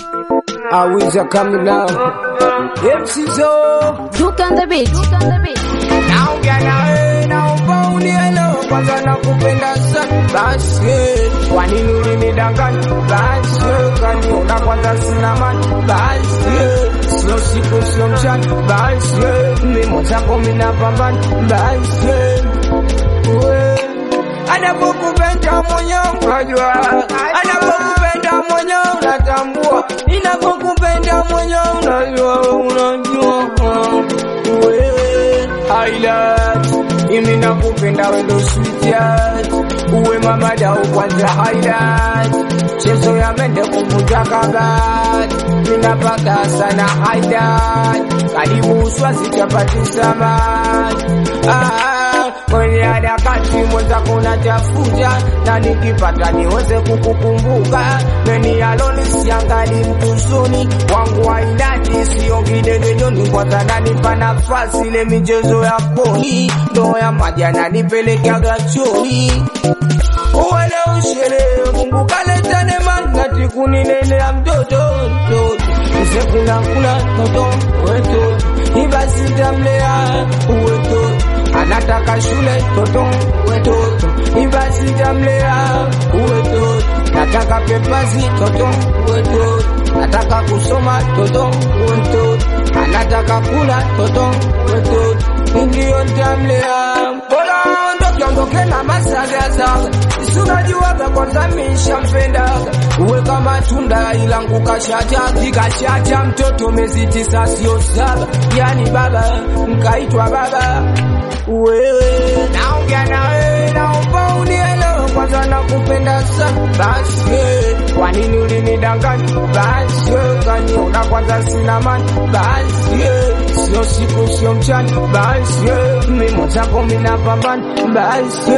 I wish I coming now. MC Zo. Duke on the beat. Naongea na wewe naomba unielewe, kwanza nakupenda sana basi. Kwa nini ulinidanganya basi? Kaniona kwanza sina mani basi, sio siku sio mchana basi, mimi mwenzako mimi napambana basi. We, Anapokupenda mwenyewe unajua, anapokupenda mwenyewe unatambua, ninapokupenda mwenyewe unajua, unajua wewe highlight, mimi nakupenda wewe ndo sweetheart, uwe mama dau kwanza highlight, chezo ya mende kuvunja kabati, ninapaka sana highlight, karibu swazi chapati samaki ah, kwenye harakati mwenzako unatafuta na nikipata niweze kukukumbuka meni aloni siangali mtuzuni wangu wainati siongidegejoni kwanza nanipa nafasi ile michezo ya poli ndo ya maji ananipelekaga choni uwele ushere Mungu kaleta neema nati kuninelea mtoto mtoto Nise kuna kuna toto weto ibasi tamlea uweto anataka shule toto wetoto ibasi tamlea uweto nataka pepazi toto weto nataka kusoma toto weto anataka kula toto weto ndio tamlea bora ondoke ondoke na masagasaga sunajuwaga kwanza mishampendaga uwe kama tunda ilangu kashaja kikashaja mtoto mezi tisa sio saba yani baba nkaitwa baba wewe naongea na wewe naomba unielewe kwanza nakupenda sana basi kwa nini ulinidanganya basi kaniona kwanza sina mani basi sio siku sio mchana basi mimi mwenzako mimi napambana basi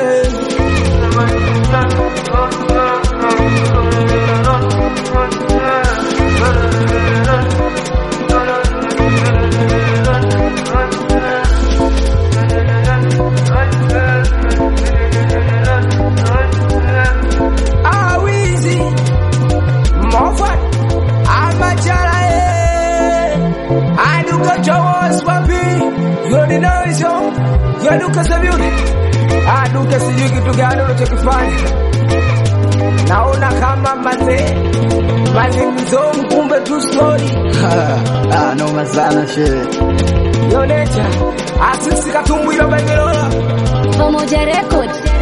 awizi mofat amachala e aduka chowos wapi yodinoiso yaduka savyuni aduka sijui kitu gani unachokifanya naona kama mazee mazimzo mkumbe tu stori Ah, noma sana shehe. yonecha asisi katumbwilo bengelola Pamoja Record.